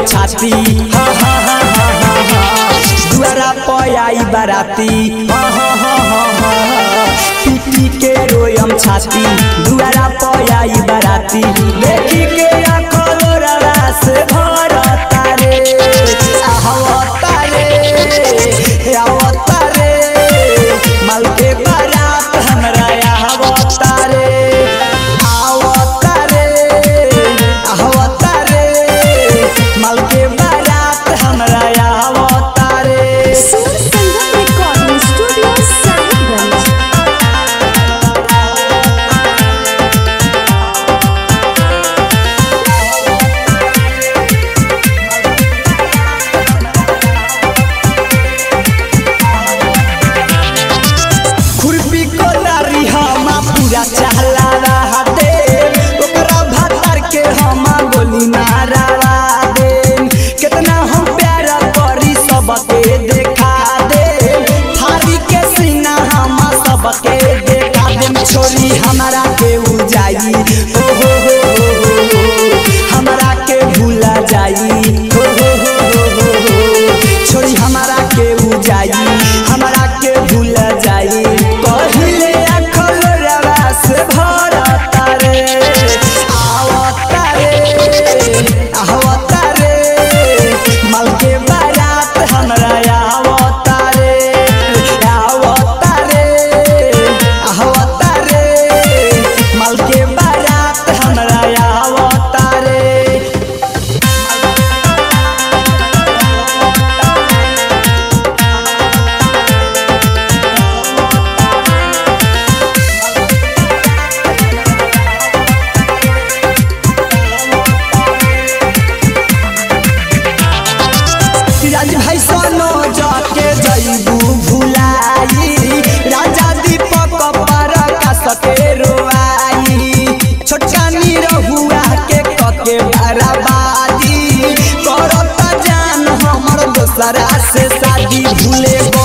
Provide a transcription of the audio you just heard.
छाती हा हा हा हा हा हा दुआरा पयाई बाराती हा हा हा हा हा हा पीटी के रोयम छाती दुआरा पयाई बाराती देखी के आंखों रस भरता रे आहवता रे आवता रे माल के बारात हमरा आवता रे आवता रे आवता रे माल के बारात हमरा आवता रे सुर संगम रिकॉर्डिंग स्टूडियो साहिबगंज खुरपी को नारी हमा पूरा चहला रहा दे ओकरा भातर के हमा गोली मारवा दे कितना हम प्यार करी सबके देखा दे थारी के सीना हमा सबके देखा दे छोरी हमारा के उ जाई हो हो हो हो हो हो। हमरा के भूला जाई हो हो हो हो हो हो। छोरी हमारा के उ जाई हमरा के भूल जाई कहिले अखल रवास भरता रे आवता रे आवता रे मल के बारात हमरा आवता रे आवता रे आवता रे मल के बारात हमरा आवता रे राज भाई सोनो जाके जईबू भुलाई राजा दीपक पर का सके रोआई छोटका निरहुआ के कके बराबादी करत जान हमर दोसरा से शादी भूले